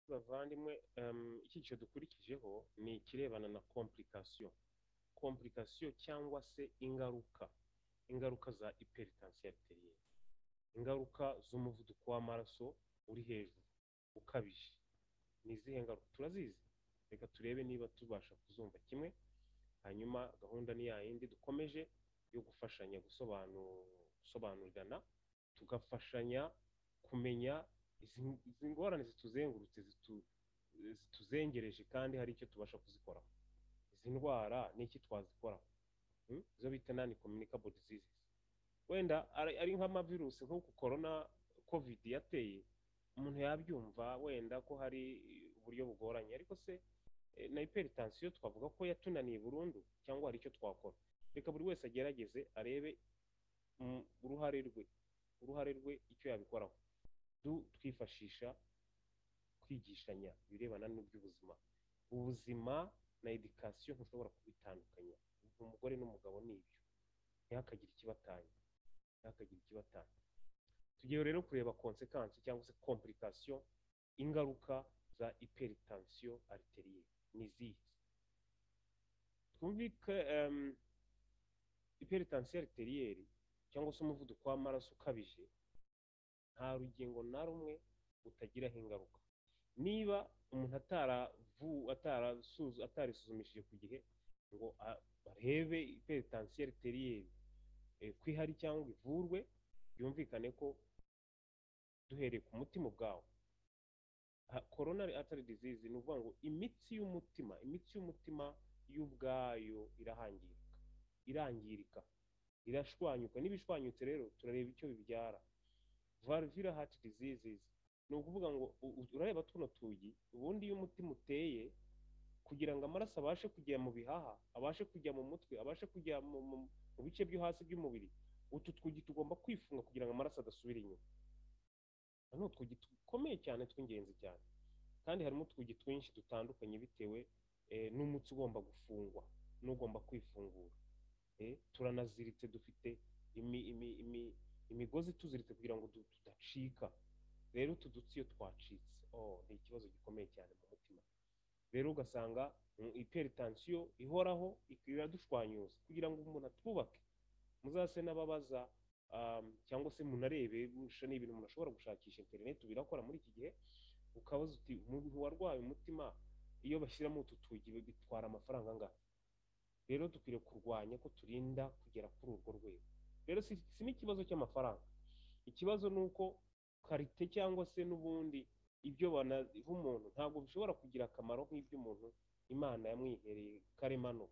bavandimwe icyiciro dukurikijeho ni ikirebana na komplikasiyo komplikasiyo cyangwa se ingaruka ingaruka za iperitansi ariteriyeri ingaruka z'umuvuduko w'amaraso uri hejuru ukabije ni izihe ngaruka turazizi reka turebe niba tubasha kuzumva kimwe hanyuma gahunda ni yindi dukomeje yo gufashanya gusobanurirana tugafashanya kumenya izi ngorane zituzengurutse zituzengereje kandi hari icyo tubasha kuzikoraho izi ndwara ni iki twazikoraho izo bita nani communicable diseases wenda ari nk'amavirusi nk'uko korona kovidi yateye umuntu yabyumva wenda ko hari uburyo bugoranye ariko se na iperitansiyo twavuga ko yatunaniye burundu cyangwa hari icyo twakora reka buri wese agerageze arebe uruhare rwe uruhare rwe icyo yabikoraho twifashisha kwigishanya ibirebana n'iby'ubuzima ubuzima na edikasiyo ntushobora kubitandukanya umugore n'umugabo ni ibyo ntihakagire ikibatanya ntihakagire ikibatanya tugiye rero kureba konsekansi cyangwa se komplikasiyo ingaruka za iperitansiyo ariteriye ni izihe twumvike iperitansiyo ariteriye cyangwa se umuvuduko w'amaraso ukabije nta rugingo na rumwe utagiraho ingaruka niba umuntu atarisuzumishije ku gihe ngo barebe iperitansiyo ariteriye ko ihari cyangwa ivurwe byumvikane ko duhereye ku mutima ubwawo koronari atari dizizi ni ukuvuga ngo imitsi y'umutima imitsi y'umutima y'ubwayo irahangirika irangirika irashwanyuka n'ibishwanyutse rero turareba icyo bibyara varivira hati diseases ni ukuvuga ngo urareba tuno tugi ubundi iyo umutima uteye kugira ngo amaraso abashe kujya mu bihaha abashe kujya mu mutwe abashe kujya mu bice byo hasi by'umubiri utu twugi tugomba kwifunga kugira ngo amaraso adasubira inyuma ni utwugi dukomeye cyane tw'ingenzi cyane kandi harimo utwugi twinshi dutandukanye bitewe n'umutsi ugomba gufungwa n'ugomba kwifungura turanaziritse dufite imigozi tuziritse kugira ngo tudacika rero utu dutsi iyo twacitse ni ikibazo gikomeye cyane mu mutima rero ugasanga iperitansiyo ihoraho iradushwanyuza kugira ngo umuntu atwubake muzase n'ababaza cyangwa se munarebe ni ibintu umuntu ashobora gushakisha interineti birakora muri iki gihe ukabaza uti umuntu warwaye umutima iyo bashyiramo utu tugi bitwara amafaranga angahe rero dukwiriye kurwanya ko turinda kugera kuri urwo rwego rero si n'ikibazo cy'amafaranga ikibazo ni uko karite cyangwa se n'ubundi ibyo banaha umuntu ntabwo bishobora kugira akamaro nk'iby'umuntu imana yamwihereye karemano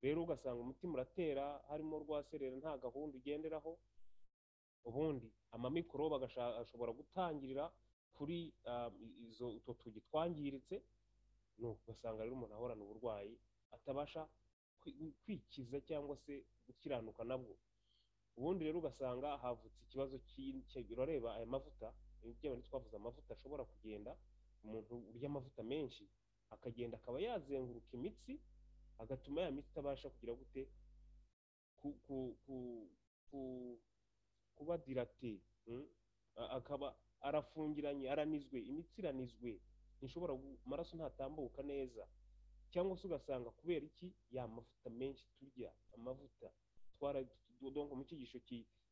rero ugasanga umutima uratera harimo rwaserera nta gahunda ugenderaho ubundi amamikorobe ashobora gutangirira kuri izo utwo tugi twangiritse ugasanga rero umuntu ahorana uburwayi atabasha kwikiza cyangwa se gukiranuka nabwo ubundi rero ugasanga havutse ikibazo urareba aya mavuta ibyo twavuze amavuta ashobora kugenda umuntu urya amavuta menshi akagenda akaba yazenguruka imitsi agatuma ya mitsi itabasha kugira gute kuba dirate akaba arafungiranye aranizwe imitsi iranizwe ntishobora amaraso ntatambuka neza cyangwa se ugasanga kubera iki ya mavuta menshi turya amavuta twara mu cyigisho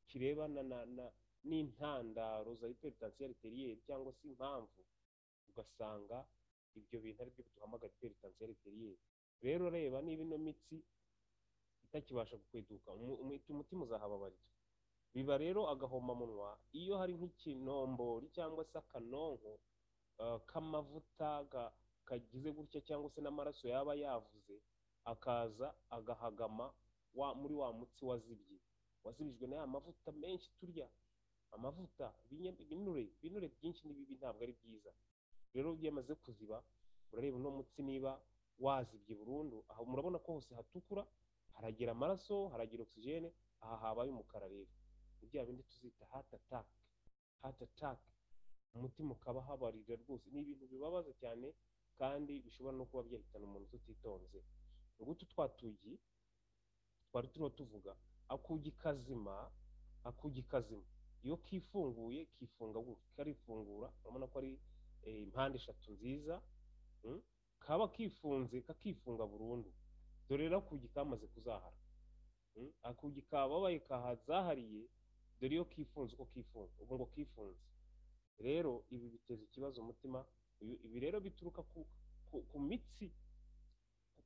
kirebana n'intandaro za iperitansiyo ariteriyeri cyangwa se impamvu ugasanga ibyo bintu ari byo duhamagara iperitansiyo ariteriyeri rero reba niba ino mitsi itakibasha gukweduka umutima uzahababarirwa biba rero agahomamunwa iyo hari nk'ikinombori cyangwa se akanonko k'amavuta kagize gutya cyangwa se n'amaraso yaba yavuze akaza agahagama muri wa mutsi wazibye wazibijwe n'aya mavuta menshi turya amavuta ibinure ibinure byinshi n'ibibi ntabwo ari byiza rero byamaze kuziba urareba uno mutsi niba wazibye burundu aha murabona ko hose hatukura haragira amaraso haragira ogisijene aha habaye umukara rero ni bya bindi tuzita hati atake hati atake umutima ukaba habarira rwose ni ibintu bibabaza cyane kandi bishobora no kuba byahitana umuntu tutitonze ngutu twa tugi twari turimo tuvuga akugi kazima akugi kazima iyo kifunguye kifunga karifungura urabona ko ari eh, impande eshatu nziza mm, kaba kifunze kakifunga burundu dore rero akugi kamaze kuzahara Mm, akugi kababaye kahazahariye dore iyo kifunze uko kifunze ubu ngo kifunze rero ibi biteza ikibazo umutima ibi ibi rero bituruka ku, ku, ku mitsi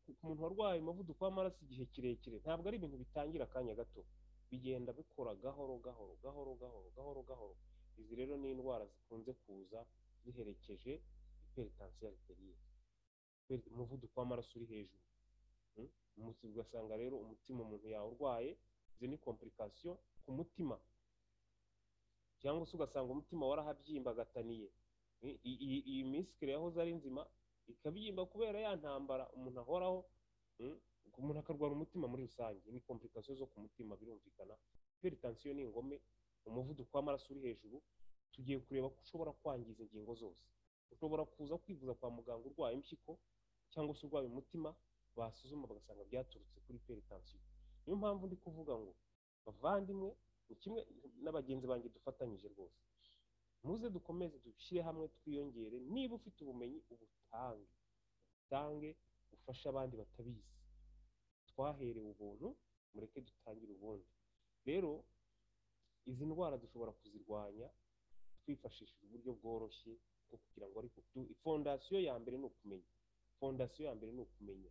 ku ku muntu warwaye umuvuduko w'amaraso igihe kirekire ntabwo ari ibintu bitangira akanya gato bigenda bikora gahoro gahoro gahoro gahoro gahoro gahoro izi rero ni indwara zikunze kuza ziherekeje hypertension arterielle Hyper- umuvuduko w'amaraso uri hejuru Mm? Umunsi ugasanga rero umutima umuntu yawurwaye izo ni komplikasiyo ku mutima cyangwa se ugasanga umutima warahabyimba agataniye I- i- i- iyi misikire yahoze ari nzima ikabyimba kubera ya ntambara umuntu ahoraho mm, umuntu akarwara umutima muri rusange ni komplikasiyo zo ku mutima birumvikana hypertension ni ingome umuvuduko w'amaraso uri hejuru tugiye kureba ko ushobora kwangiza ingingo zose ushobora kuza kwivuza kwa muganga urwaye impyiko cyangwa se urwaye umutima basuzuma bagasanga byaturutse kuri hypertension niyo mpamvu ndi kuvuga ngo bavandimwe ni kimwe na bagenzi banjye dufatanyije rwose muze dukomeze dushyire hamwe twiyongere niba ufite ubumenyi ubutange utange ufashe abandi batabizi twaherewe ubuntu mureke dutangire ubundi rero izi ndwara dushobora kuzirwanya twifashishije uburyo bworoshye bwo kugira ngo ariko du- fondasiyo ya mbere ni ukumenya fondasiyo ya mbere ni ukumenya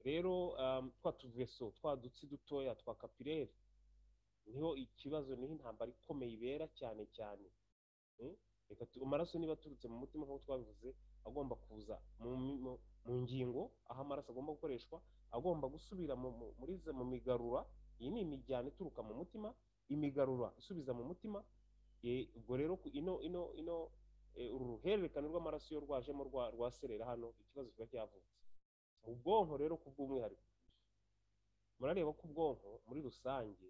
rero um, twa tuveso twa dutsi dutoya twa kapireri niho ikibazo niho intambara ikomeye ibera cyane cyane Mm? Reka tu- amaraso niba aturutse mu mutima nk'uko twabivuze agomba kuza mu, mi- mu, mu ngingo aho amaraso agomba gukoreshwa agomba gusubira mu, mu, muri ze- mu migarura iyi ni imijyana ituruka mu mutima imigarura isubiza mu mutima Eh, ubwo rero ku- ino ino ino eh, uru ruhererekane rw'amaraso iyo rwajemo rwa, rwaserera hano ikibazo kiba cyavutse ubwonko rero ku bw'umwihariko murareba ko ubwonko muri rusange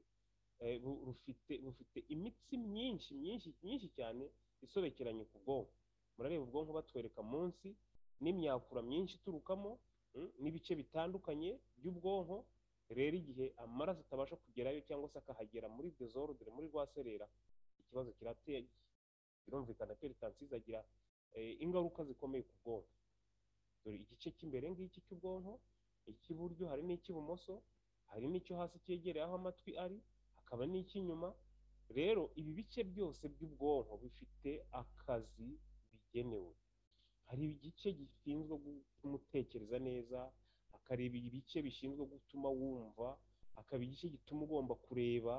eh, bu- rufite bufite imitsi myinshi myinshi myinshi cyane isobekeranye ku bwonko murareba ubwonko batwereka munsi n'imyakura myinshi iturukamo mm, n'ibice bitandukanye by'ubwonko rero igihe amaraso atabasha kugerayo cyangwa se akahagera muri desordre muri rwaserera ikibazo kirateye birumvikana peritansiyo izagira eh, ingaruka zikomeye ku bwonko dore igice cy'imbere ngiki cy'ubwonko icy'iburyo hari n'icy'ibumoso hari n'icyo hasi cyegereye aho amatwi ari hakaba n'icy'inyuma rero ibi bice byose by'ubwonko bifite akazi bigenewe hari igice gishinzwe kumutekereza neza akareba ibice bishinzwe gutuma wumva hakaba igice gituma ugomba kureba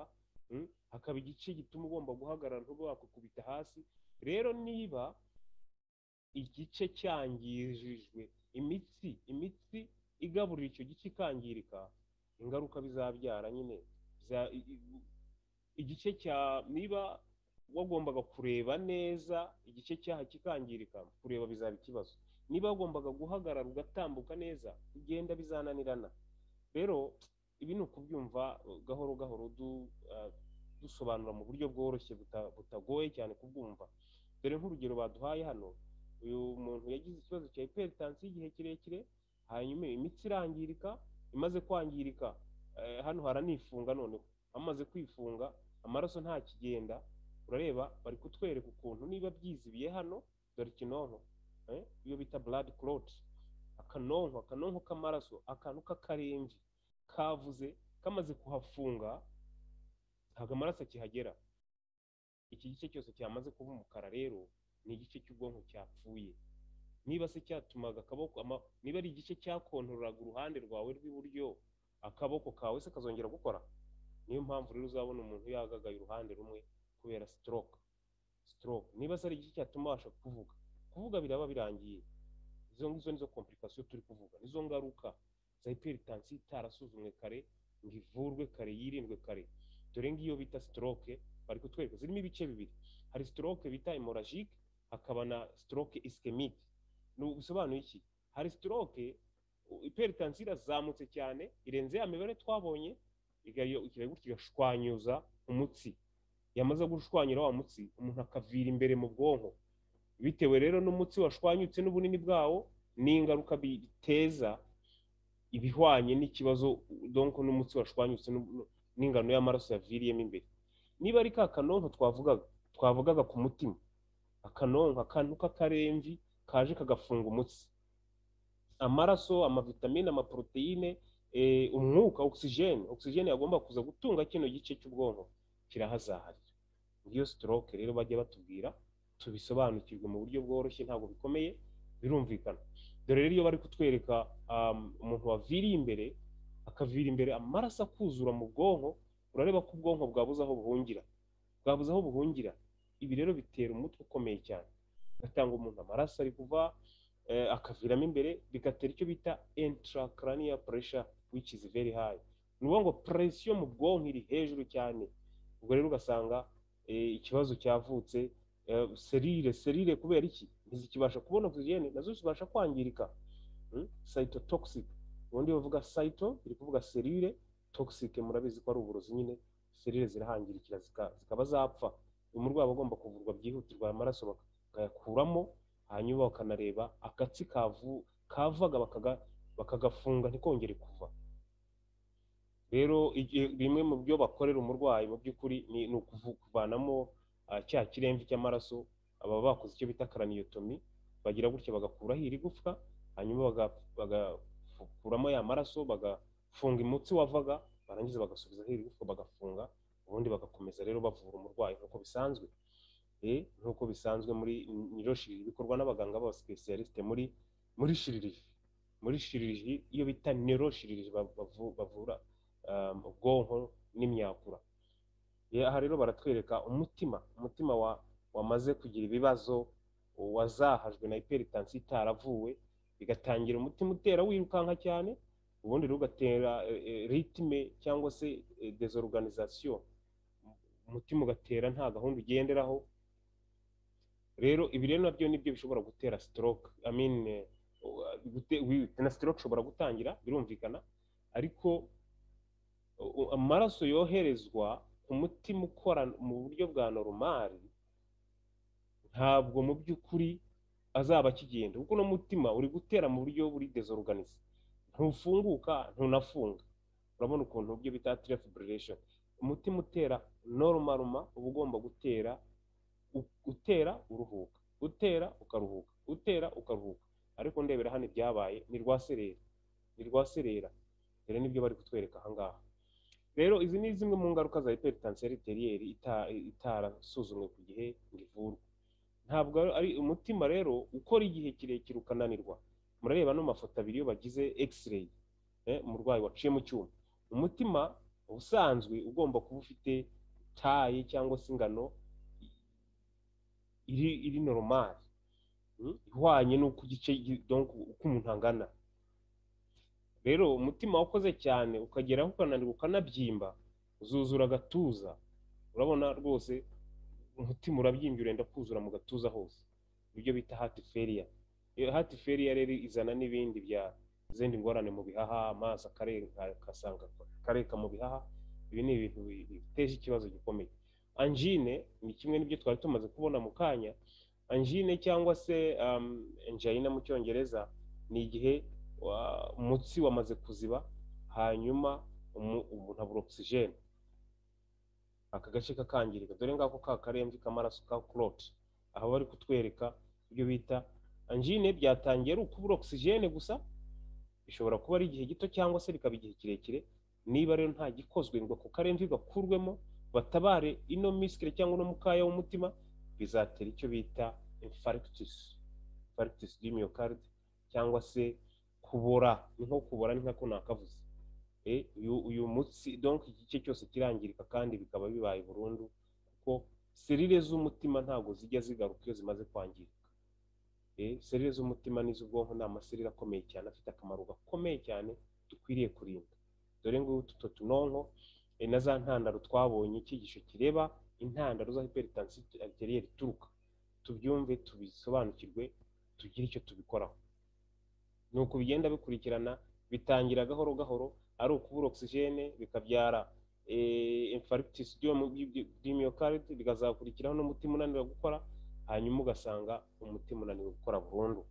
mm, hakaba igice gituma ugomba guhagarara ntube wakukubita hasi rero niba igice cyangijijwe imitsi imitsi igaburira icyo gice ikangirika ingaruka bizabyara nyine biza- i- i- igice cya niba wagombaga kureba neza igice cyaha kikangirika kureba bizaba ikibazo niba wagombaga guhagarara ugatambuka neza kugenda bizananirana rero ibi ni ukubyumva uh, gahoro gahoro du- uh, dusobanura mu buryo bworoshye buta- butagoye cyane kubwumva dore nk'urugero baduhaye hano uyu muntu yagize ikibazo cya hypertension igihe kirekire hanyuma imitsi irangirika imaze kwangirika eh, hano haranifunga noneho amaze kwifunga amaraso ntakigenda urareba bari kutwereka ukuntu niba byizibiye hano dore ikinonko eh, iyo bita blood clot akanonko akanonko k'amaraso akantu k'akarenji kavuze kamaze kuhafunga ntabwo amaraso akihagera iki gice cyose cyamaze kuba umukara rero ni igice cy'ubwonko cyapfuye niba se cyatumaga akaboko ama- niba ari igice cyakontoreraga uruhande rwawe rw'iburyo akaboko kawe se kazongera gukora niyo mpamvu rero uzabona umuntu yagagaye uruhande rumwe kubera stroke stroke niba se ari igice cyatuma abasha kuvuga kuvuga biraba birangiye izo ngizo nizo komplikasiyo turi kuvuga nizo ngaruka za hypertension itarasuzumwe kare ngo ivurwe kare yirindwe kare dore ngiyo bita stroke bari kutwereka zirimo ibice bibiri hari stroke bita hemorrhagique hakaba na stroke ischemic Nu- bisobanuye iki hari stroke u- hypertension irazamutse cyane irenze ya mibare twabonye igayo- ikirayi gutya igashwanyuza umutsi yamaze gushwanyura wa mutsi umuntu akavira imbere mu bwonko bitewe rero n'umutsi washwanyutse n'ubunini bwawo n'ingaruka bi- biteza ibihwanye n'ikibazo donko n'umutsi washwanyutse n'u- n'ingano y'amaraso yaviriyemo imbere niba ari ka kanonko twavugaga twavugaga ku mutima akanonka akantu k'akaremvi kaje kagafunga umutsi amaraso amavitamine amaporoteyine eh, umwuka ogisijeni ogisijeni yagomba kuza gutunga kino gice cy'ubwonko kirahazaharira ngiyo sitoroke rero bajya batubwira tubisobanukirwe mu buryo bworoshye ntabwo bikomeye birumvikana dore rero iyo bari kutwereka um, umuntu waviriye imbere akavira imbere amaraso akuzura mu bwonko urareba ko ubwonko bwabuze aho buhungira bwabuze aho buhungira ibi rero bitera umutwe ukomeye cyane bigatanga umuntu amaraso ari kuva eh, akaviramo imbere bigatera icyo bita intracranial pressure which is very high ni ukuvuga ngo presiyo mu bwonko iri hejuru cyane ubwo rero ugasanga eh, ikibazo cyavutse eh, serire serire kubera iki ntizikibasha kubona oxygen nazo zibasha kwangirika hmm? cytotoxic ubundi bavuga cyto iri kuvuga serire toxic murabizi ko ari uburozi nyine serire zirahangirikira zika- zikaba zapfa umurwayi aba agomba kuvurwa byihutirwa aya maraso bakayakuramo hanyuma bakanareba agatsi kavu kavaga bakaga- bakagafunga ntikongere kuva rero igihe- bimwe mu byo bakorera umurwayi mu by'ukuri ni ni ukuvu- kuvanamo ah, cya kiremve cy'amaraso baba bakoze icyo bita karaniyotomi bagira gutya bagakuraho iri gufwa hanyuma baga- bagakuramo ya maraso bagafunga imutsi wavaga barangiza bagasubizaho iri gufwa bagafunga ubundi bagakomeza rero bavura umurwayi nk'uko bisanzwe Eh, nk'uko bisanzwe muri niro shiriri bikorwa n'abaganga b'abasipesiyalisite muri muri shiriri muri shiriri iyo bita niro shiriri bavu- bavura um, ubwonko n'imyakura Eh, aha rero baratwereka umutima umutima wa wamaze kugira ibibazo wazahajwe na hiperitansi itaravuwe bigatangira umutima utera wirukanka cyane ubundi rero ugatera eh, eh, ritime cyangwa se eh, desorganisation umutima ugatera nta gahunda ugenderaho rero ibi rero nabyo nibyo bishobora gutera stroke i mean eh, gute- wi- na stroke ishobora gutangira birumvikana ariko u- u- amaraso yoherezwa ku mutima ukora mu buryo bwa normal ntabwo mu by'ukuri azaba akigenda kuko uno mutima uri gutera mu buryo buri desorganize ntufunguka ntunafunga urabona ukuntu ibyo bita atrial fibrillation umutima utera normalma uba ugomba gutera u- utera uruhuka utera ukaruhuka utera ukaruhuka ariko ndebera hano ibyabaye ni rwaserera ni rwaserera rero nibyo bari kutwereka ahangaha rero izi ni zimwe mu ngaruka za hypertension ariteriyeri itarasuzumwe ku gihe ngo ivurwe ntabwo ari- ari umutima rero ukora igihe kirekire ukananirwa murareba ano mafoto abiri iyo bagize x-ray eh, umurwayi waciye mu cyuma umutima ubusanzwe ugomba kuba ufite taye cyangwa se ingano iri iri normal mm, ihwanye n'uko igice gi- donc uko umuntu angana rero umutima wakoze cyane ukageraho ukananirwa ukanabyimba uzuzura agatuza urabona rwose umutima urabyimbye urenda kuzura mu gatuza hose ibyo bita heart failure iyo heart failure rero izana n'ibindi bya izindi ngorane mu bihaha amaso akarenga akasanga akareka mu bihaha ibi ni ibintu bi- biteje ikibazo gikomeye angine ni kimwe n'ibyo twari tumaze kubona mu kanya angine cyangwa se um, angina mu cyongereza ni igihe wa- umutsi wamaze kuziba hanyuma umu- umuntu abura ogisijeni aka gace kakangirika dore ngako ka karembye k'amaraso ka kuroti aho bari kutwereka ibyo bita angine byatangiye ari ukubura ogisijeni gusa bishobora kuba ari igihe gito cyangwa se bikaba igihe kirekire niba rero nta gikozwe ngo ako karemvi gakurwemo batabare ino misikire cyangwa uno mukaya w'umutima bizatera icyo bita infarctus infarctus du myocarde cyangwa se kubora ni nko kubora ni nkako nakavuze Eh, uyu uyu mutsi donc iki gice cyose kirangirika kandi bikaba bibaye burundu kuko serire z'umutima ntabwo zijya zigaruka iyo zimaze kwangirika Eh, serire z'umutima n'iz'ubwonko ni amaserire akomeye cyane afite akamaro gakomeye cyane dukwiriye kurinda dore ngo utu tunonko eh, na za ntandaro twabonye icyigisho kireba intandaro za hiperitansi ariteriyeri ituruka tubyumve tubisobanukirwe tugire icyo tubikoraho ni uku bigenda bikurikirana bitangira gahoro gahoro ari ukubura ogisijene bikabyara infarigitisi y'imyokaride bikazakurikiraho n'umutima unanira gukora hanyuma ugasanga umutima unaniwe gukora burundu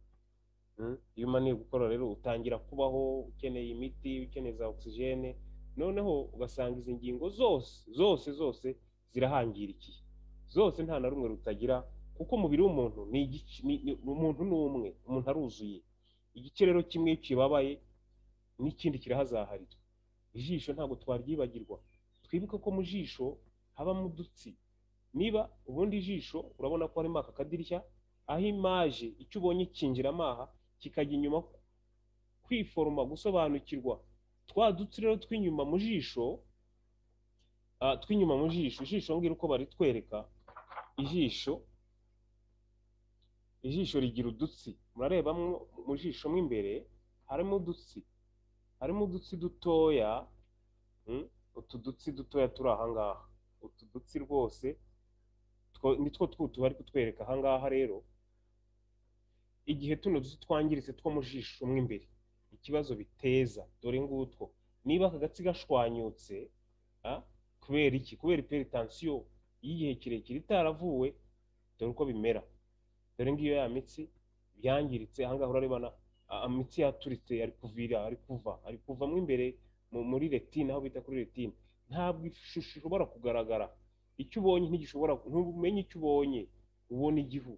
Mm? iyo umananiwe gukora rero utangira kubaho ukeneye imiti ukeneye za ogisijene noneho ugasanga izi ngingo zose zose zose zirahangirikiye zose nta na rumwe rutagira ku kuko umubiri w'umuntu ni igice ni- ni- umuntu ni umwe umuntu aruzuye igice rero kimwe kibabaye n'ikindi kirahazaharira ijisho ntabwo twaryibagirwa twibuke ko mu jisho habamo udutsi niba ubundi ijisho urabona ko harimo aka kadirishya aho imaje icyo ubonye kinjira amaha kikajya inyuma kwiforoma gusobanukirwa twa dutsi rero tw'inyuma mu jisho ah, tw'inyuma mu jisho ijisho ngira uko baritwereka ijisho ijisho rigira udutsi murarebamo mu jisho mo imbere harimo udutsi harimo udutsi dutoya mm, utu dutsi dutoya turi ahangaha utu dutsi rwose two- nitwo tw'utu bari kutwereka ahangaha rero igihe tuno dutsi twangiritse two mu jisho mo imbere ikibazo biteza dore ngutwo niba aka gatsi gashwanyutse ah, kubera iki kubera iperitansiyo y'igihe kirekire itaravuwe dore uko bimera dore ngiyo ya mitsi byangiritse ahangaha urarebana a- amitsi yaturitse ari kuvira ari kuva ari kuva mo imbere mu- muri retine aho bita kuri retine ntabwo ishusho ishobora kugaragara icyo ubonye ntigishobora ntumenye icyo ubonye ubona igihu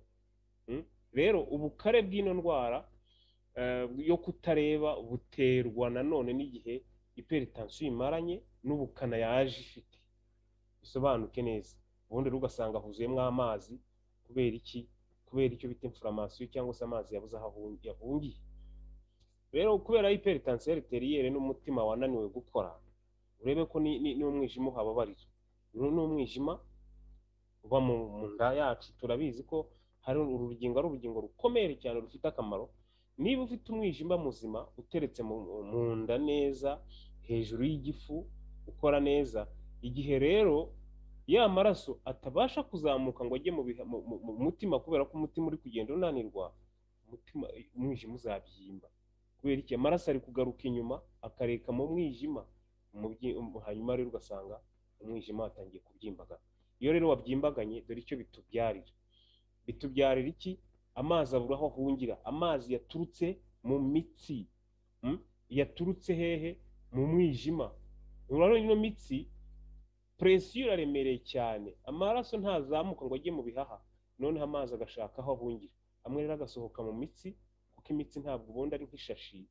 Mm? rero ubukare bw'ino ndwara eh, yo kutareba buterwa nanone n'igihe iperitansiyo imaranye n'ubukana yaje ifite bisobanuke neza ubundi rero ugasanga huzuyemo amazi kubera iki kubera icyo bita inflammation cyangwa se amazi yabuze aho ahungi- yahungiye rero kubera hypertension arteriyere n'umutima wananiwe gukora urebe ko ni- ni- n'umwijima uhababarira uyu ni umwijima uba mu mu nda yacu turabizi ko hari uru rugingo ari urugingo rukomeye cyane rufite akamaro niba ufite umwijima muzima uteretse mu mu nda neza hejuru y'igifu ukora neza igihe rero ya maraso atabasha kuzamuka ngo ajye mu biha- mu- mu- mu mutima kubera ko umutima uri kugenda unanirwa umutima umwijima uzabyimba kubera iki amaraso ari kugaruka inyuma akareka mu mwijima umubyi- um- hanyuma rero ugasanga umwijima watangiye kubyimbagana iyo rero wabyimbaganye dore icyo bitubyarira bitubyarira iki amazi abura aho ahungira amazi yaturutse mu mitsi mm? yaturutse hehe mu mwijima urabona ino mitsi presiyo iraremereye cyane amaraso ntazamuka ngo ajye mu bihaha noneho amazi agashaka aho ahungira amwe rero agasohoka mu mitsi kuko imitsi ntabwo ubundi ari nk'ishashi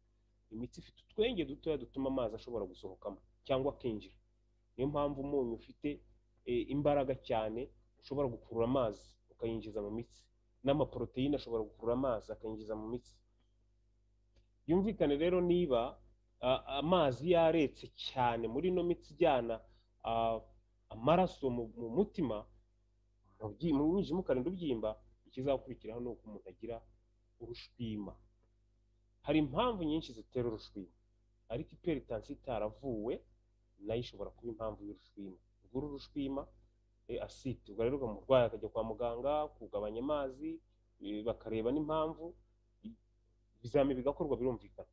imitsi ifite utwenge dutoya dutuma amazi ashobora gusohokamo cyangwa akinjira niyo mpamvu umunyu ufite e, imbaraga cyane ushobora gukurura amazi ukayinjiza mu mitsi n'amaporoteyine ashobora gukurura amazi akayinjiza mu mitsi byumvikane rero niba a- amazi yaretse cyane muri ino mitsi ijyana ah, amaraso mu mu mutima mu byi- mu mwijima ukarinda ubyimba ikizakurikiraho ni uko umuntu agira urushwima hari impamvu nyinshi zitera urushwima ariko iperitansiyo itaravuwe nayo ishobora kuba impamvu y'urushwima ubwo uru rushwima eh, asiti ubwo rero umurwayi akajya kwa muganga kugabanya amazi eh, bakareba n'impamvu ibizamini bigakorwa birumvikana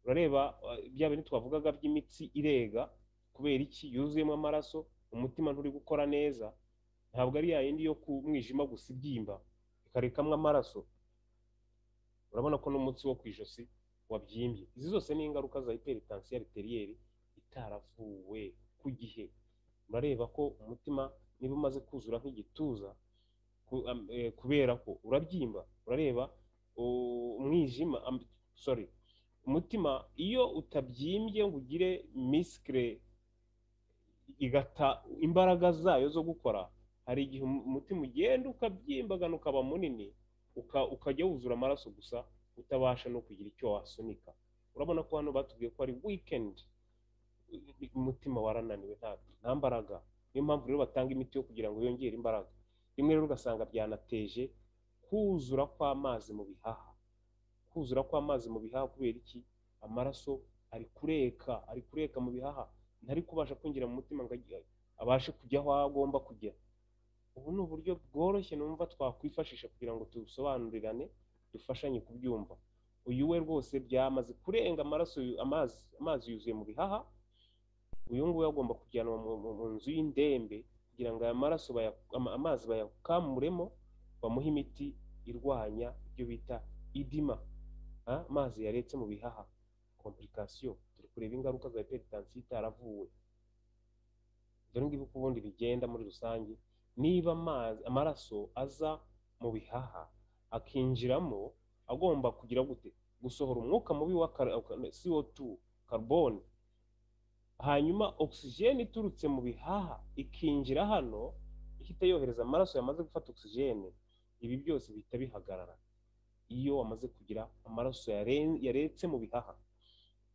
urareba eh, bya bintu twavugaga by'imitsi irega kubera iki yuzuyemo amaraso umutima nturi gukora neza ntabwo ari ya yindi yo ku mwijima gusa ibyimba ikarekamwo amaraso urabona ko n'umunsi wo ku ijosi wabyimbye izi zose ni ingaruka za hypertension arteriyeri itaravuwe ku gihe urareba ko umutima niba umaze kuzura nk'igituza ku- am- eh, kubera ko urabyimba urareba u- umwijima am- sorry umutima iyo utabyimbye ngo ugire misikire igata imbaraga zayo zo gukora hari igihe umu- umutima ugenda ukabyimbagana ukaba munini uka- ukajya wuzura amaraso gusa utabasha no kugira icyo wasunika urabona ko hano batubwiye ko ari weekend umutima warananiwe nta nta mbaraga niyo mpamvu rero batanga imiti yo kugira ngo yongere imbaraga rimwe rero ugasanga byanateje kuzura kw'amazi mu bihaha kuzura kw'amazi mu bihaha kubera iki amaraso ari kureka ari kureka mu bihaha ntari kubasha kwinjira mu mutima ngo ajye- abashe kujya aho agomba kujya ubu ni uburyo bworoshye numva twakwifashisha kugira ngo tubisobanurirane dufashanye kubyumva uyu we rwose byamaze kurenga amaraso yu- amazi amazi yuzuye mu bihaha uyu nguyu agomba kujyanwa mu- mu mu nzu y'indembe kugira ngo aya maraso baya- ama- amazi bayakamuremo bamuhe imiti irwanya ibyo bita idima Ah, amazi yaretse mu bihaha komplikasiyo turi kureba ingaruka za iperitansiyo itaravuwe dore ngibi uko ubundi bigenda muri rusange niba amazi amaraso aza mu bihaha akinjiramo agomba kugira gute gusohora umwuka mubi wa kar- CO2 carbone hanyuma oxygen iturutse mu bihaha ikinjira hano ihita yohereza amaraso yamaze gufata oxygen ibi byose bihita bihagarara iyo wamaze kugira amaraso yare- yaretse mu bihaha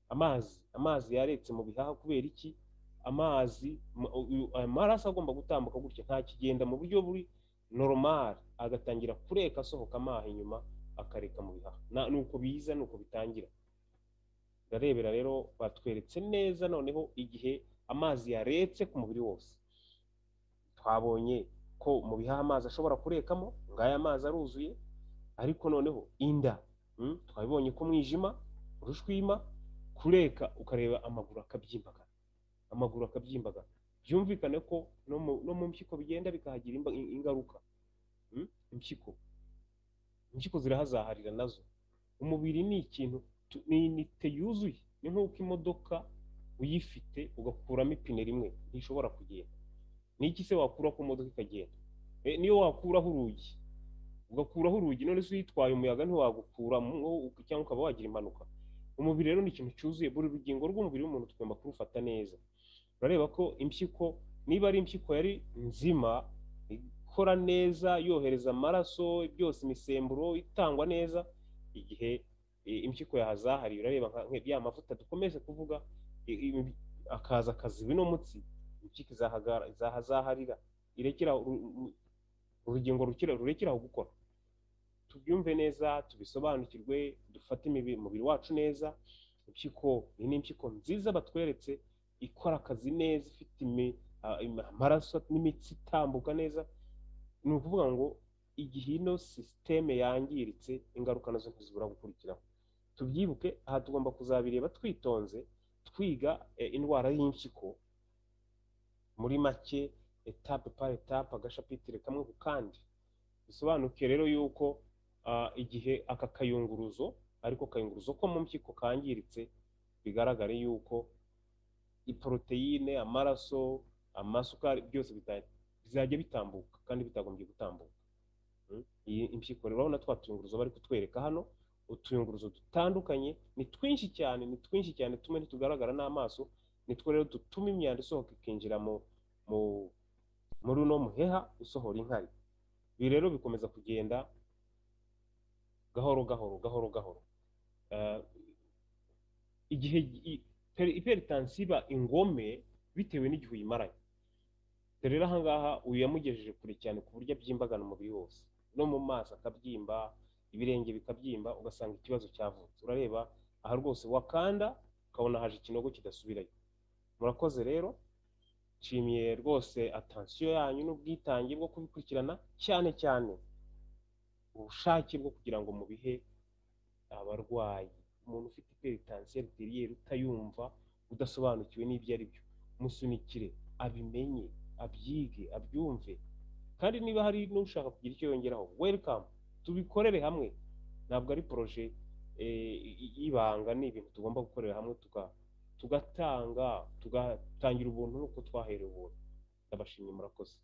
amazi amazi yaretse mu bihaha kubera iki amazi ma- uyu- aya maraso agomba gutambuka gutya nta kigenda mu buryo buri normal agatangira kureka asohoka amaha inyuma akareka mu bihaha Na- ni uko biza ni uko bitangira ndarebera rero batweretse neza noneho igihe amazi yaretse ku mubiri wose twabonye ko mu bihaha amazi ashobora kurekamo ngaya amazi aruzuye ariko noneho inda mm, twabibonye ko umwijima urushwima kureka ukareba amaguru akabyimbagana amaguru akabyimbagana byumvikane ko no mu, no mu mpyiko bigenda bikahagira imba- ingaruka Mm, impyiko impyiko zirahazaharira nazo umubiri ni ikintu tu- ni inite yuzuye ni nk'uko imodoka uyifite ugakuramo ipine rimwe ntishobora kugenda ni iki se wakura ku modoka ikagenda Eh, niyo wakuraho urugi ugakuraho urugi none se uyitwaye umuyaga ntiwagukuramo cyangwa ukaba wagira impanuka umubiri rero ni ikintu cyuzuye buri rugingo rw'umubiri w'umuntu tugomba kurufata neza urareba ko impyiko niba ari impyiko yari nzima ikora neza yohereza amaraso byose imisemburo itangwa neza igihe eh, impyiko yahazahariye urareba nka nka ya mavuta dukomeze kuvuga i- i- akaza akaziba ino mutsi impyiko izahagara- izahazaharira irekera uru- uru- urugingo rukira rurekera aho gukora tubyumve neza tubisobanukirwe dufate imibi- umubiri wacu neza impyiko iyi ni impyiko nziza batweretse ikora akazi neza ifite imi- a- im- amaraso n'imitsi itambuka neza ni ukuvuga ngo igihe ino sisiteme yangiritse ingaruka nazo ntizibura gukurikiraho tubyibuke aha tugomba kuzabireba twitonze twiga eh, indwara y'impyiko muri make etape par etape agashapitire kamwe ku kandi bisobanuke rero yuko ah, igihe aka kayunguruzo ariko kayunguruzo ko mu mpyiko kangiritse bigaragare yuko iporoteyine amaraso amasukari byose bita- bizajya bitambuka kandi bitagombye gutambuka Mm. iyi impyiko rero urabona twa tuyunguruzo bari kutwereka hano utuyunguruzo dutandukanye ni twinshi cyane ni twinshi cyane tumwe ntitugaragara n'amaso nitwo rero dutuma imyanda isohoka ikinjira mu mu muri uno muheha usohora inkari ibi rero bikomeza kugenda gahoro gahoro gahoro gahoro Eh, igihe i- peri- iperitansi iba ingome bitewe n'igihe uyimaranye dore rero ahangaha uyu yamugejeje kure cyane ku buryo abyimbagana umubiri wose no mu maso akabyimba ibirenge bikabyimba ugasanga ikibazo cyavutse urareba aha rwose wakanda ukabona haje ikinogo kidasubirayo murakoze rero nshimiye rwose atansiyo yanyu n'ubwitange bwo kubikurikirana cyane cyane ubushake bwo kugira ngo mubihe abarwayi umuntu ufite iperitansiyo ariteriye utayumva udasobanukiwe n'ibyo ari byo musunikire abimenye abyige abyumve kandi niba hari n'ushaka kugira icyo yongeraho welcome tubikorere hamwe ntabwo ari poroje eh, y- y'ibanga ni ibintu tugomba gukorera hamwe tuga- tugatanga tugatangira ubuntu nuko twaherewe ubuntu ndabashimye murakoze